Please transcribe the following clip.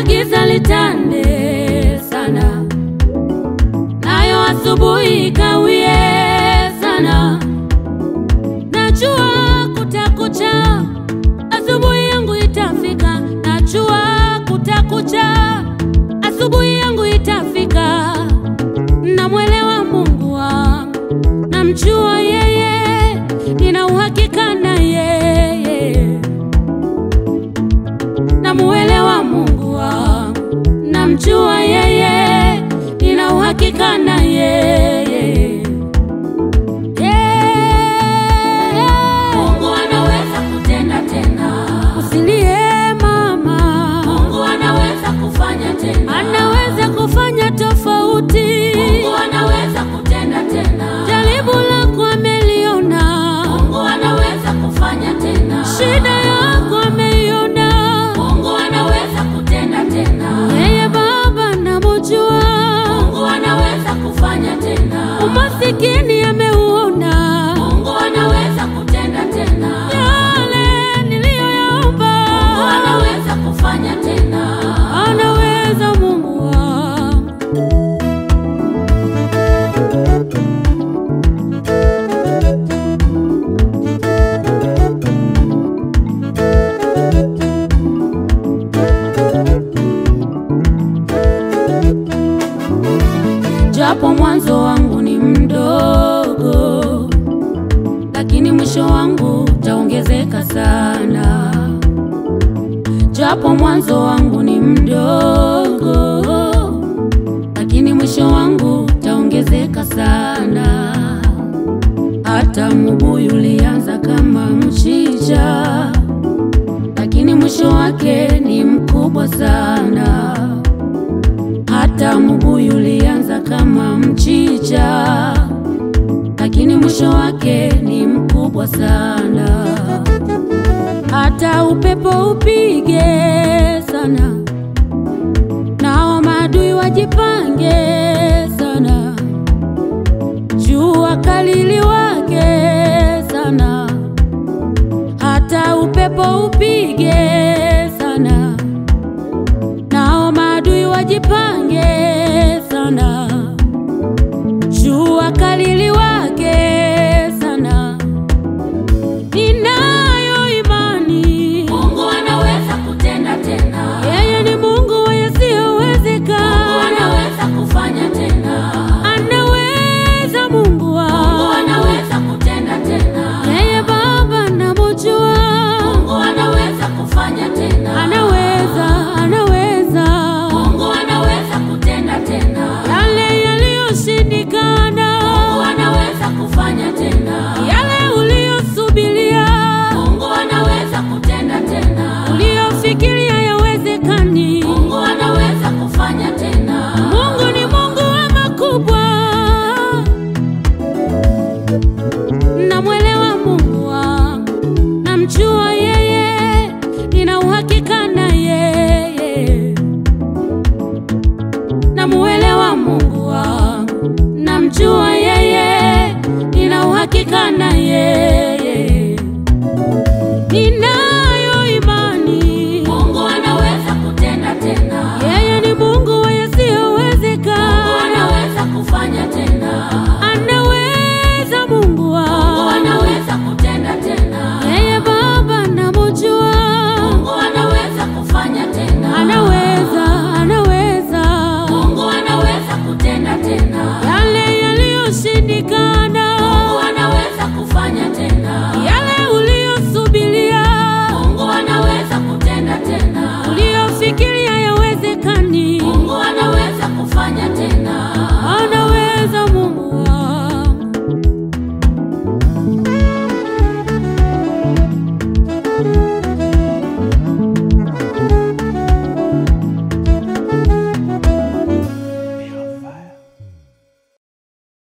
giza litande sana, nayo asubuhi ikawie sana. Najua kutakucha, asubuhi yangu itafika. Najua kutakucha, asubuhi yangu itafika. Namwelewa Mungu wangu, namjua yeye, nina uhakika na yeye. Namuelewa Mungu wangu, namjua yeye, nina uhakika na yeye. Yeah. Mungu anaweza kutenda tena. Usilie mama, Mungu anaweza kufanya tena. anaweza kufanya tofauti. Mungu anaweza kutenda tena. Jaribu lako ameliona, Mungu anaweza kufanya tena. shida yako ameiona. Mungu anaweza kutenda tena. Yeye Baba namujua, Mungu anaweza kufanya tena. umasikini ameuona. Mungu anaweza kutenda tena. Yale niliyoyaomba, Mungu anaweza kufanya tena. anaweza Mungu wangu. Japo mwanzo wangu ni mdogo, lakini mwisho wangu utaongezeka sana. Japo mwanzo wangu ni mdogo, lakini mwisho wangu utaongezeka sana. Hata mbuyu ulianza kama mchicha, lakini mwisho wake ni mkubwa sana. Hata mbuyu ulianza kama mchicha, lakini mwisho wake ni mkubwa sana. Hata upepo upige sana, nao maadui wajipange sana, jua kali liwake sana, hata upepo upige sana nao maadui wajipange sana, jua kali liwake sana. Ninayo imani Mungu anaweza kutenda tena. yeye ni Mungu wa Mungu yasiyowezekana, anaweza kufanya tena. anaweza Mungu Mungu wangu, anaweza kutenda tena. yeye Baba namujua, Mungu anaweza kufanya tena. anaweza, anaweza Mungu anaweza kutenda tena. yale yaliyoshindikana Mungu anaweza kufanya tena. yale uliyosubiria Mungu anaweza kutenda tena. uliyofikiria yawezekani. Mungu anaweza kufanya tena. Mungu ni Mungu wa makubwa, namwelewa Mungu wangu, namjua yeye, nina uhakika na yeye. Namuelewa Mungu wangu, namjua yeye, nina uhakika na yeye. Ninayo imani Mungu anaweza kutenda tena. yeye